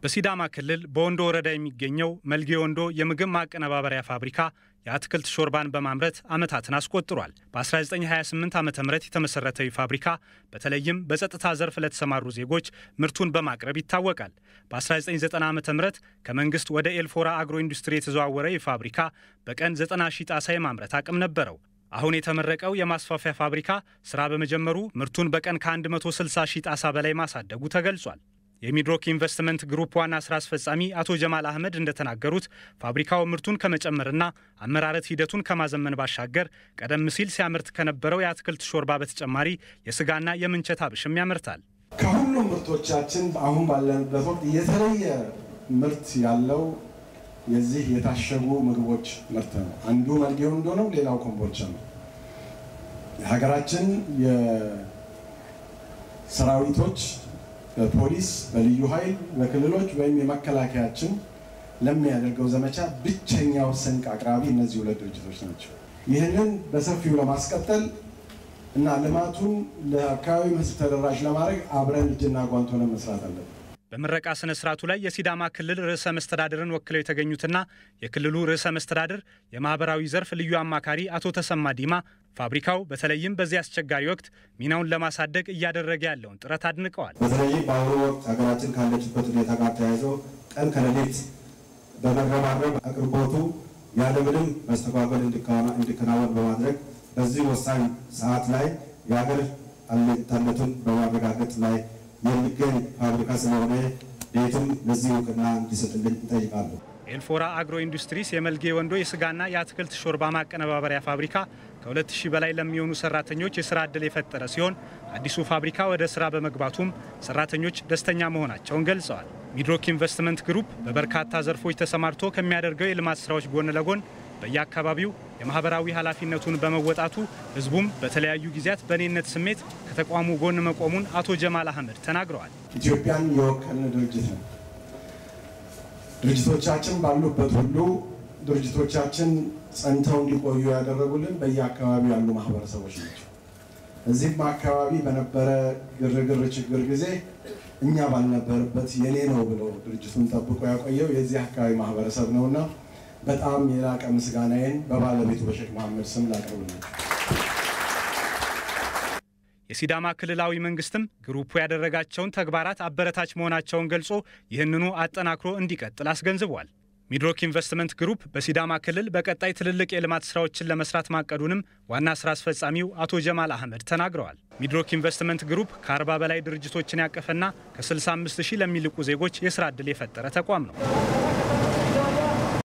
በሲዳማ ክልል በወንዶ ወረዳ የሚገኘው መልጌ ወንዶ የምግብ ማቀነባበሪያ ፋብሪካ የአትክልት ሾርባን በማምረት ዓመታትን አስቆጥሯል። በ1928 ዓ ም የተመሠረተው ፋብሪካ በተለይም በጸጥታ ዘርፍ ለተሰማሩ ዜጎች ምርቱን በማቅረብ ይታወቃል። በ1990 ዓ ም ከመንግሥት ወደ ኤልፎራ አግሮ ኢንዱስትሪ የተዘዋወረ ይህ ፋብሪካ በቀን 90 ሺህ ጣሳ የማምረት አቅም ነበረው። አሁን የተመረቀው የማስፋፊያ ፋብሪካ ሥራ በመጀመሩ ምርቱን በቀን ከ160 ሺህ ጣሳ በላይ ማሳደጉ ተገልጿል። የሚድሮክ ኢንቨስትመንት ግሩፕ ዋና ስራ አስፈጻሚ አቶ ጀማል አህመድ እንደተናገሩት ፋብሪካው ምርቱን ከመጨመርና አመራረት ሂደቱን ከማዘመን ባሻገር ቀደም ሲል ሲያመርት ከነበረው የአትክልት ሾርባ በተጨማሪ የስጋና የምንቸት አብሽም ያመርታል። ከሁሉም ምርቶቻችን አሁን ባለንበት ወቅት የተለየ ምርት ያለው የዚህ የታሸጉ ምግቦች ምርት ነው። አንዱ መልጌ ወንዶ ነው፣ ሌላው ኮምቦልቻ ነው። የሀገራችን የሰራዊቶች በፖሊስ በልዩ ኃይል በክልሎች ወይም የመከላከያችን ለሚያደርገው ዘመቻ ብቸኛው ስንቅ አቅራቢ እነዚህ ሁለት ድርጅቶች ናቸው። ይህንን በሰፊው ለማስቀጠል እና ልማቱን ለአካባቢው ሕዝብ ተደራሽ ለማድረግ አብረን እጅና ጓንት ሆነን መስራት አለብን። በምረቃ ስነ ስርዓቱ ላይ የሲዳማ ክልል ርዕሰ መስተዳድርን ወክለው የተገኙትና የክልሉ ርዕሰ መስተዳድር የማህበራዊ ዘርፍ ልዩ አማካሪ አቶ ተሰማ ዲማ ፋብሪካው በተለይም በዚህ አስቸጋሪ ወቅት ሚናውን ለማሳደግ እያደረገ ያለውን ጥረት አድንቀዋል። በተለይም በአሁኑ ወቅት ሀገራችን ካለችበት ሁኔታ ጋር ተያይዞ ቀን ከሌሊት በመረባረብ አቅርቦቱ ያለምንም መስተጓጎል እንዲከናወን በማድረግ በዚህ ወሳኝ ሰዓት ላይ የሀገር አለኝታነቱን በማረጋገጥ ላይ የሚገኝ ፋብሪካ ስለሆነ ቤቱም ለዚህ እውቅና እንዲሰጥልኝ እጠይቃለሁ። ኤልፎራ አግሮ ኢንዱስትሪስ የመልጌ ወንዶ የስጋና የአትክልት ሾርባ ማቀነባበሪያ ፋብሪካ ከ2000 በላይ ለሚሆኑ ሰራተኞች የስራ ዕድል የፈጠረ ሲሆን አዲሱ ፋብሪካ ወደ ስራ በመግባቱም ሰራተኞች ደስተኛ መሆናቸውን ገልጸዋል። ሚድሮክ ኢንቨስትመንት ግሩፕ በበርካታ ዘርፎች ተሰማርቶ ከሚያደርገው የልማት ስራዎች ጎን ለጎን በየአካባቢው የማህበራዊ ኃላፊነቱን በመወጣቱ ህዝቡም በተለያዩ ጊዜያት በእኔነት ስሜት ከተቋሙ ጎን መቆሙን አቶ ጀማል አህመድ ተናግረዋል። ኢትዮጵያን የወከልን ድርጅት ነው። ድርጅቶቻችን ባሉበት ሁሉ ድርጅቶቻችን ጸንተው እንዲቆዩ ያደረጉልን በየአካባቢው ያሉ ማህበረሰቦች ናቸው። እዚህም አካባቢ በነበረ ግርግር ችግር ጊዜ እኛ ባልነበረበት የኔ ነው ብሎ ድርጅቱን ጠብቆ ያቆየው የዚህ አካባቢ ማህበረሰብ ነውና በጣም የላቀ ምስጋናዬን በባለቤቱ በሼክ መሐመድ ስም ላቀርብላቸው። የሲዳማ ክልላዊ መንግስትም ግሩፑ ያደረጋቸውን ተግባራት አበረታች መሆናቸውን ገልጾ ይህንኑ አጠናክሮ እንዲቀጥል አስገንዝቧል። ሚድሮክ ኢንቨስትመንት ግሩፕ በሲዳማ ክልል በቀጣይ ትልልቅ የልማት ስራዎችን ለመስራት ማቀዱንም ዋና ስራ አስፈጻሚው አቶ ጀማል አህመድ ተናግረዋል። ሚድሮክ ኢንቨስትመንት ግሩፕ ከ40 በላይ ድርጅቶችን ያቀፈና ከ65 ሺህ ለሚልቁ ዜጎች የስራ ዕድል የፈጠረ ተቋም ነው።